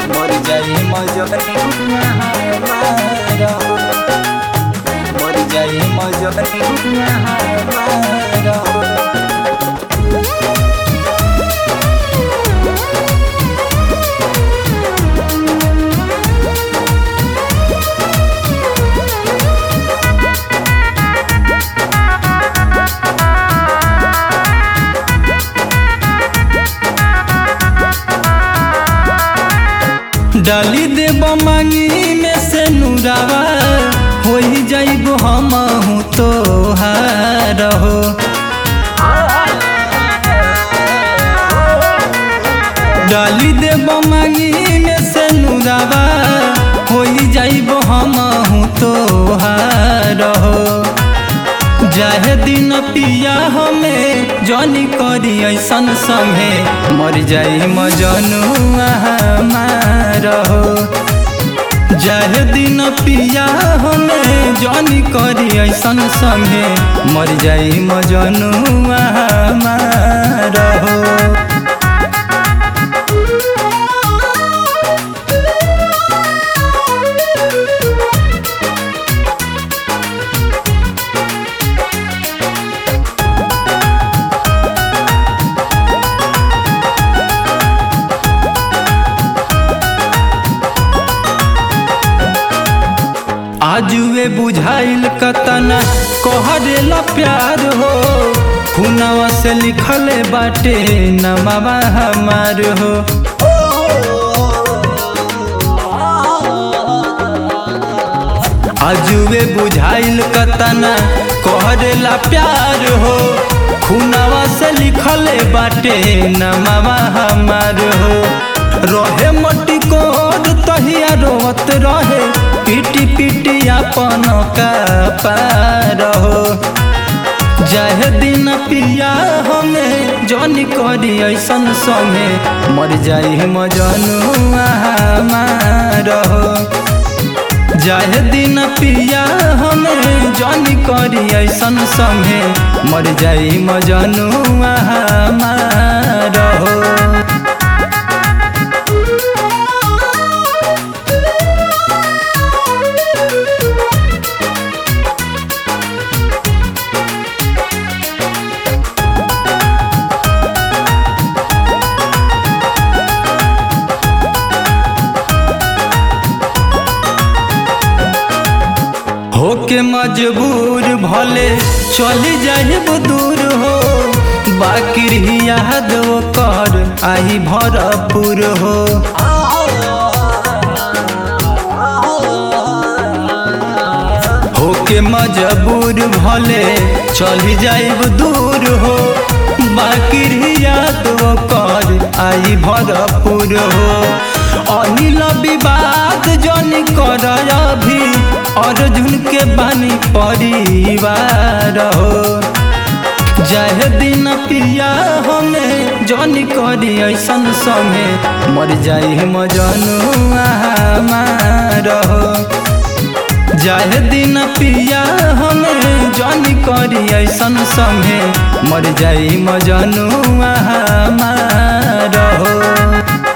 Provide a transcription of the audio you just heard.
मर जाई मजनुआ हमारा मर जाई मजनुआ हमारा डाली देब मांगी में से नुरावा हो ही जाइब हम हूँ तो हो डाली देब मांगी में से नुरावा हो ही जाइब हम हूँ तो हो जाहे दिन पिया हमें जनी करी ऐसन संगे मर जाई मजनुआ हमारा हो जाहे दिन पिया हमें जनी करी ऐसन संगे मर जाई मजनुआ हमारा हो आजुए बुझाइल कतना कहरेला प्यार हो खुनवा से लिखले बाटे नमावा हमार हो आजुए बुझाइल कतना कहरेला प्यार हो खुनवा से लिखले बाटे नमावा हमार हो रहे मटी कोड तहिया रोत रहे पीटी पीटी अपन का पार हो जाहे दिन पिया हमें जन करी ऐसन संगे मर जाई मजनुआ हमार हो जाहे दिन पिया हमें जन करी ऐसन संगे मर जाई मजनुआ हमार हो होके मजबूर भले चली जाहिब दूर हो बाकी याद वो कर आई भरपूर हो होके मजबूर भले चली जाइब दूर हो बाकी याद वो कर आई भरपूर हो अनिल विवाद जन कर अभी अर्जुन के बानी परिवार हो जाहे दिन पिया हमें जन करी ऐसन संगे मर जाई मजनुआ हमार हो जाहे दिन पिया हमें जन करी ऐसन संगे मर जाई मजनुआ हमार हो